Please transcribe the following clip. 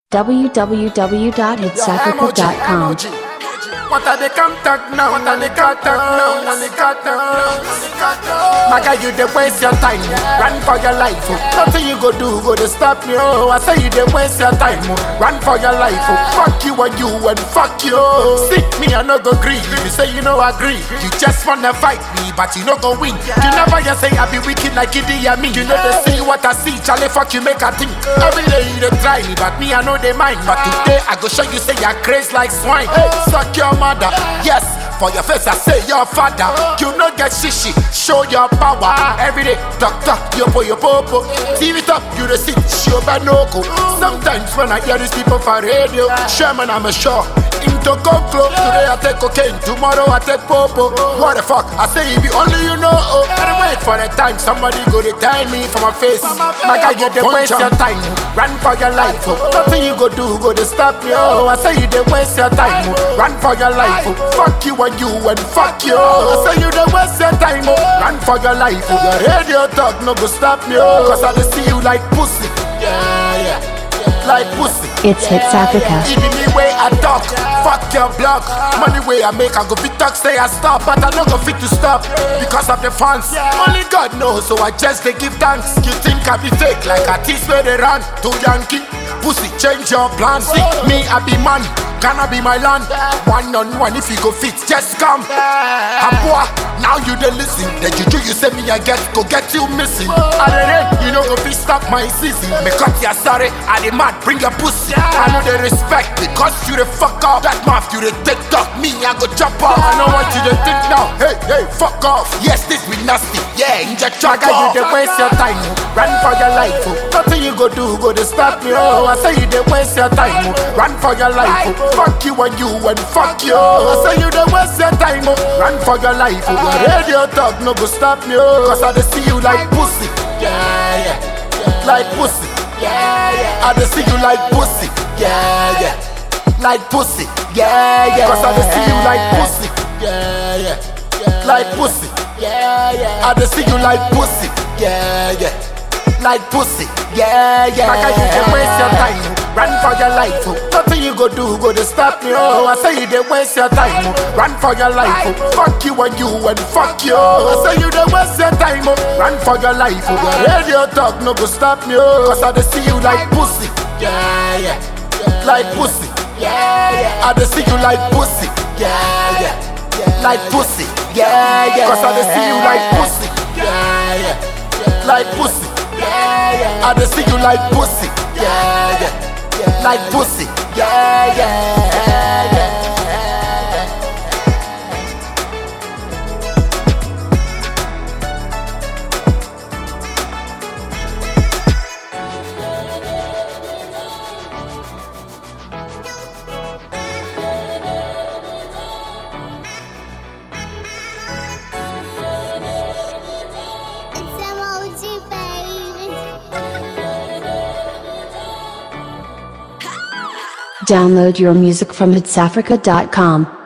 www.hitsafrica.com. What are the contact now? What are the contact now? What are the contact now? My guy, you dey waste your time. Run for your life. oh. Nothing you go do go to stop me. Oh, I say you dey waste your time. oh. Run for your life. Oh. Fuck you and you and fuck you. See me, I no go agree. You say you no agree. You just wanna fight me, but you no go win. You never just say I be wicked like Idi Amin. You know they see what I see. Charlie, fuck you, make a think. Every day you dey try me, but me I know they mind. But today I go show you say you're crazy like swine. Hey, suck your mother. Yes, for your face I say your father. You no get shishi, show your power. Every day, talk talk, yo po yo popo. TV top, you the sit, show banoko. Sometimes when I hear these people for radio, Sherman I'm a sure. Into conclo, today I take cocaine, tomorrow I take popo. What the fuck? I say if you only you know. Oh, gotta wait for the time somebody go to tell me for my face. My guy, you dey waste your time, run for your life. Oh. Nothing you go do go to stop me. Oh, I say you dey waste your time, oh. run for your life. Oh. Fuck you and you and fuck you. I say you dey waste your time, oh. run for your life. Oh. Your radio talk no go stop me. Oh, cause I dey see you like pussy. Yeah, yeah, like pussy. It's Hits Africa. Even me way I talk, fuck your blog. Money way I make, I go fit talk, say I stop, but I don't go fit to stop because of the fans. Only God knows, so I just they give thanks. You think I be fake like a tease where they run to Yankee? Pussy, change your plans. See me, I be man. Gonna be my land. One on one, if you go fit, just come. Abua, now you dey listen. The juju you say me I get, go get you missing. I dey rain, you know go fit stop my season. Me cut ya sorry, I dey mad, bring your pussy. I know they respect because you the fuck up. That mouth you the take talk, me I go chop off. I know what you dey think now. Hey, hey, fuck off. Yes, this be nasty. Yeah, inject your guy, you dey waste your time. oh. Run for your life. Oh. Nothing you go do go to stop me. Oh, I say you dey waste your time. Oh. Run for your life. Oh. Fuck you and you and fuck you. I say you dey waste your time. Oh. Run for your life. Oh. Your radio talk no go stop me. Oh. Cause I dey see you like pussy. Yeah, yeah. Like pussy. Yeah, yeah. I dey see you like pussy. Yeah, yeah. Like pussy. Yeah, yeah. Cause I dey see you like pussy. Yeah, yeah. Like pussy. Yeah, yeah. I dey see you like pussy. Yeah, yeah. Like pussy. Yeah, yeah. Like you dey waste your time. Run for your life. Oh. Nothing you go do go to stop me. Oh, I say you dey waste your time. Oh. Run for your life. Oh. Fuck you and you and fuck you. I say you dey waste your time. Oh. Run for your life. Oh. Your radio talk no go stop me. Oh. Cause I dey see you like pussy. Yeah, yeah. Like pussy. Yeah, yeah. I dey see you like pussy. Yeah, yeah. Like pussy. Yeah, yeah. Cause I dey see you like pussy. Yeah, yeah. Like pussy. Yeah, yeah. I dey see you like pussy. Yeah, yeah. Like pussy. Yeah, yeah. yeah. It's emoji, baby. Download your music from hitsafrica.com.